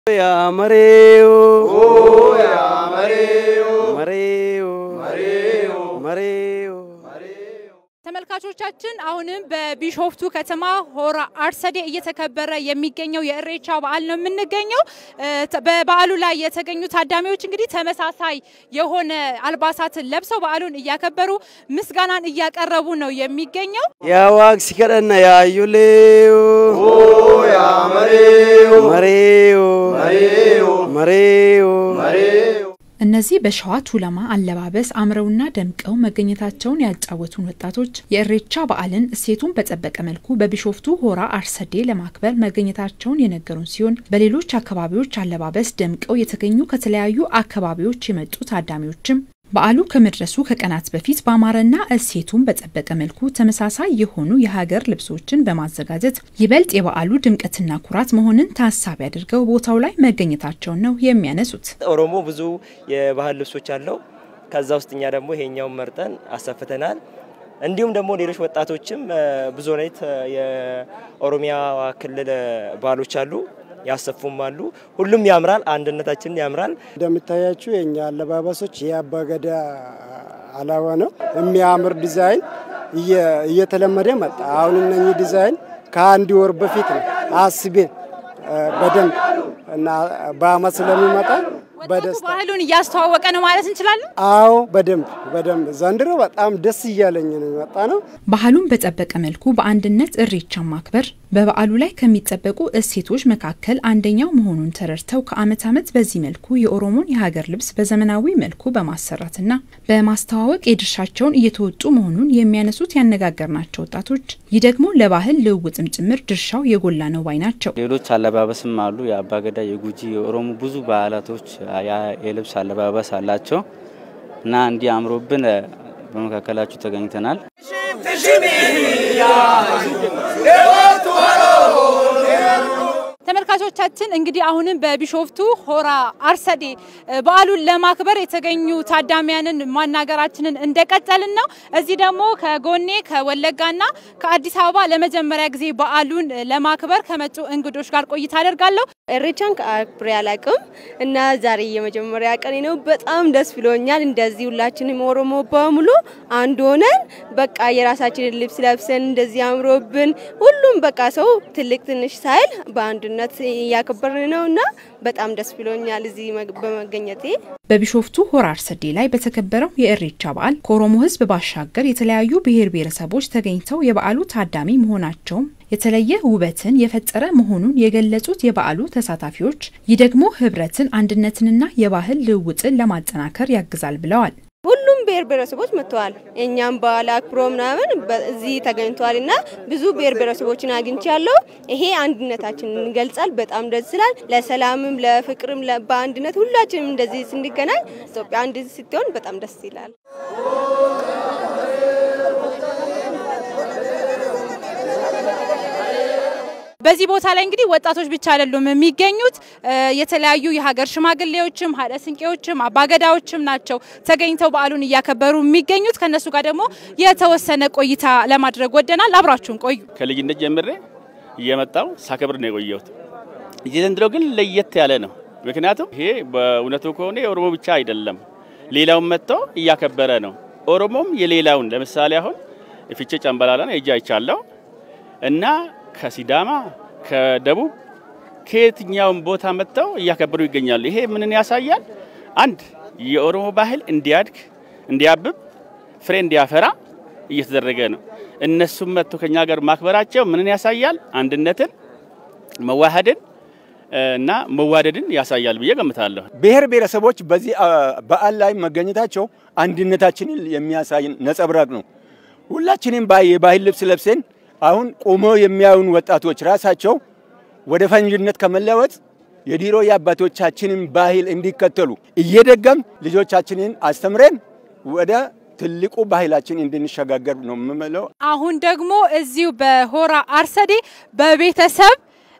ያ መሬው መሬው መሬው ተመልካቾቻችን አሁንም በቢሾፍቱ ከተማ ሆራ አርሰዴ እየተከበረ የሚገኘው የእሬቻ በዓል ነው የምንገኘው። በበዓሉ ላይ የተገኙ ታዳሚዎች እንግዲህ ተመሳሳይ የሆነ አልባሳትን ለብሰው በዓሉን እያከበሩ ምስጋናን እያቀረቡ ነው የሚገኘው። ያ ዋቅ ሲከደና ያዩሌው መሬው መሬው እነዚህ በሸዋ ቱለማ አለባበስ አምረውና ደምቀው መገኘታቸውን ያጫወቱን ወጣቶች የእሬቻ በዓልን እሴቱን በጠበቀ መልኩ በቢሾፍቱ ሆራ አርሰዴ ለማክበር መገኘታቸውን የነገሩን ሲሆን በሌሎች አካባቢዎች አለባበስ ደምቀው የተገኙ ከተለያዩ አካባቢዎች የመጡ ታዳሚዎችም በዓሉ ከመድረሱ ከቀናት በፊት በአማረና እሴቱን በጠበቀ መልኩ ተመሳሳይ የሆኑ የሀገር ልብሶችን በማዘጋጀት ይበልጥ የበዓሉ ድምቀትና ኩራት መሆንን ታሳቢ አድርገው ቦታው ላይ መገኘታቸውን ነው የሚያነሱት። ኦሮሞ ብዙ የባህል ልብሶች አለው። ከዛ ውስጥ እኛ ደግሞ ይሄኛውን መርጠን አሰፍተናል። እንዲሁም ደግሞ ሌሎች ወጣቶችም ብዙ አይነት የኦሮሚያ ክልል ባህሎች አሉ ያሰፉም አሉ። ሁሉም ያምራል፣ አንድነታችን ያምራል። እንደምታያችሁ የኛ አለባበሶች የአባገዳ አላባ ነው። የሚያምር ዲዛይን እየተለመደ መጣ። አሁን እነኚህ ዲዛይን ከአንድ ወር በፊት ነው አስቤን በደንብ እና በአመት ስለሚመጣ በደስታ ባህሉን እያስተዋወቀ ነው ማለት እንችላለን። አዎ በደንብ በደንብ ዘንድሮ በጣም ደስ እያለኝ ነው የመጣ ነው። ባህሉን በጠበቀ መልኩ በአንድነት እሬቻን ማክበር በበዓሉ ላይ ከሚጠበቁ እሴቶች መካከል አንደኛው መሆኑን ተረድተው ከዓመት ዓመት በዚህ መልኩ የኦሮሞን የሀገር ልብስ በዘመናዊ መልኩ በማሰራትና በማስተዋወቅ የድርሻቸውን እየተወጡ መሆኑን የሚያነሱት ያነጋገርናቸው ወጣቶች ይህ ደግሞ ለባህል ልውውጥም ጭምር ድርሻው የጎላ ነው ባይ ናቸው። ሌሎች አለባበስም አሉ። የአባገዳ፣ የጉጂ፣ የኦሮሞ ብዙ ባህላቶች የልብስ አለባበስ አላቸው እና እንዲህ አምሮብን በመካከላችሁ ተገኝተናል። ተመልካቾቻችን እንግዲህ አሁንም በቢሾፍቱ ሆራ አርሰዴ በዓሉን ለማክበር የተገኙ ታዳሚያንን ማናገራችንን እንደቀጠልን ነው። እዚህ ደግሞ ከጎኔ ከወለጋና ከአዲስ አበባ ለመጀመሪያ ጊዜ በዓሉን ለማክበር ከመጡ እንግዶች ጋር ቆይታ አደርጋለሁ። እሬቻን ከአክብሬ አላቅም እና ዛሬ የመጀመሪያ ቀኔ ነው። በጣም ደስ ብሎኛል። እንደዚህ ሁላችንም ኦሮሞ በሙሉ አንድ ሆነን በቃ የራሳችንን ልብስ ለብሰን እንደዚህ አምሮብን ሁሉም በቃ ሰው ትልቅ ትንሽ ሳይል በአንድነት እያከበርን ነው እና በጣም ደስ ብሎኛል እዚህ በመገኘቴ። በቢሾፍቱ ሆራ አርሰዴ ላይ በተከበረው የእሬቻ በዓል ከኦሮሞ ሕዝብ ባሻገር የተለያዩ ብሔር ብሔረሰቦች ተገኝተው የበዓሉ ታዳሚ መሆናቸውም የተለየ ውበትን የፈጠረ መሆኑን የገለጹት የበዓሉ ተሳታፊዎች ይህ ደግሞ ህብረትን፣ አንድነትንና የባህል ልውውጥን ለማጠናከር ያግዛል ብለዋል። ሁሉም ብሔር ብሔረሰቦች መጥተዋል። እኛም በዓል አክብሮ ምናምን እዚህ ተገኝተዋል እና ብዙ ብሔር ብሔረሰቦችን አግኝቻለሁ። ይሄ አንድነታችንን ይገልጻል። በጣም ደስ ይላል። ለሰላምም፣ ለፍቅርም፣ በአንድነት ሁላችንም እንደዚህ ስንገናኝ ኢትዮጵያ አንድ ስትሆን በጣም ደስ ይላል። በዚህ ቦታ ላይ እንግዲህ ወጣቶች ብቻ አይደሉም የሚገኙት፣ የተለያዩ የሀገር ሽማግሌዎችም ሀደ ስንቄዎችም አባገዳዎችም ናቸው ተገኝተው በዓሉን እያከበሩ የሚገኙት። ከነሱ ጋር ደግሞ የተወሰነ ቆይታ ለማድረግ ወደናል። አብራችሁን ቆዩ። ከልጅነት ጀምሬ እየመጣው ሳከብር ነው የቆየሁት። የዘንድሮ ግን ለየት ያለ ነው። ምክንያቱም ይሄ በእውነቱ ከሆነ የኦሮሞ ብቻ አይደለም፣ ሌላውን መጥቶ እያከበረ ነው። ኦሮሞም የሌላውን ለምሳሌ አሁን ፊቼ ጨምበላላን ሄጄ አይቻለሁ እና ከሲዳማ ከደቡብ ከየትኛውም ቦታ መጥተው እያከበሩ ይገኛሉ። ይሄ ምንን ያሳያል? አንድ የኦሮሞ ባህል እንዲያድግ እንዲያብብ፣ ፍሬ እንዲያፈራ እየተደረገ ነው። እነሱም መጥቶ ከኛ ጋር ማክበራቸው ምንን ያሳያል? አንድነትን፣ መዋሃድን እና መዋደድን ያሳያል ብዬ ገምታለሁ። ብሔር ብሔረሰቦች በዚህ በዓል ላይ መገኘታቸው አንድነታችንን የሚያሳይ ነጸብራቅ ነው። ሁላችንም የባህል ልብስ ለብሰን አሁን ቆመው የሚያዩን ወጣቶች ራሳቸው ወደ ፈንጅነት ከመለወጥ የድሮ የአባቶቻችንን ባህል እንዲከተሉ እየደገም ልጆቻችንን አስተምረን ወደ ትልቁ ባህላችን እንድንሸጋገር ነው የምመለው። አሁን ደግሞ እዚሁ በሆራ አርሰዴ በቤተሰብ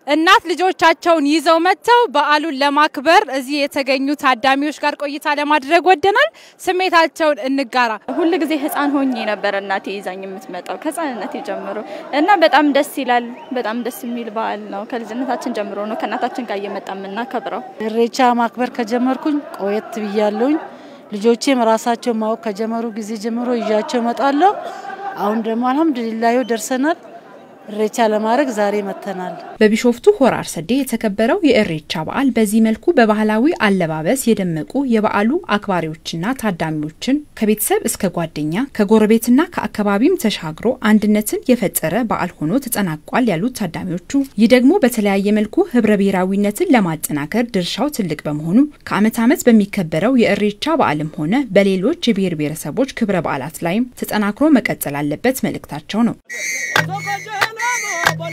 እናት ልጆቻቸውን ይዘው መጥተው በዓሉን ለማክበር እዚህ የተገኙ ታዳሚዎች ጋር ቆይታ ለማድረግ ወደናል። ስሜታቸውን እንጋራ። ሁል ጊዜ ህፃን ሆኜ ነበር እናቴ ይዛኝ የምትመጣው ከህፃንነቴ ጀምሮ እና በጣም ደስ ይላል። በጣም ደስ የሚል በዓል ነው። ከልጅነታችን ጀምሮ ነው ከእናታችን ጋር እየመጣ የምናከብረው። ኢሬቻ ማክበር ከጀመርኩኝ ቆየት ብያለሁኝ። ልጆቼም ራሳቸው ማወቅ ከጀመሩ ጊዜ ጀምሮ ይዣቸው እመጣለሁ። አሁን ደግሞ አልሐምዱሊላህ ደርሰናል። ኢሬቻ ለማድረግ ዛሬ መጥተናል። በቢሾፍቱ ሆራ አርሰዴ የተከበረው የኢሬቻ በዓል በዚህ መልኩ በባህላዊ አለባበስ የደመቁ የበዓሉ አክባሪዎችና ታዳሚዎችን ከቤተሰብ እስከ ጓደኛ ከጎረቤትና ከአካባቢም ተሻግሮ አንድነትን የፈጠረ በዓል ሆኖ ተጠናቋል ያሉት ታዳሚዎቹ፣ ይህ ደግሞ በተለያየ መልኩ ህብረ ብሔራዊነትን ለማጠናከር ድርሻው ትልቅ በመሆኑ ከዓመት ዓመት በሚከበረው የኢሬቻ በዓልም ሆነ በሌሎች የብሔር ብሔረሰቦች ክብረ በዓላት ላይም ተጠናክሮ መቀጠል አለበት መልእክታቸው ነው።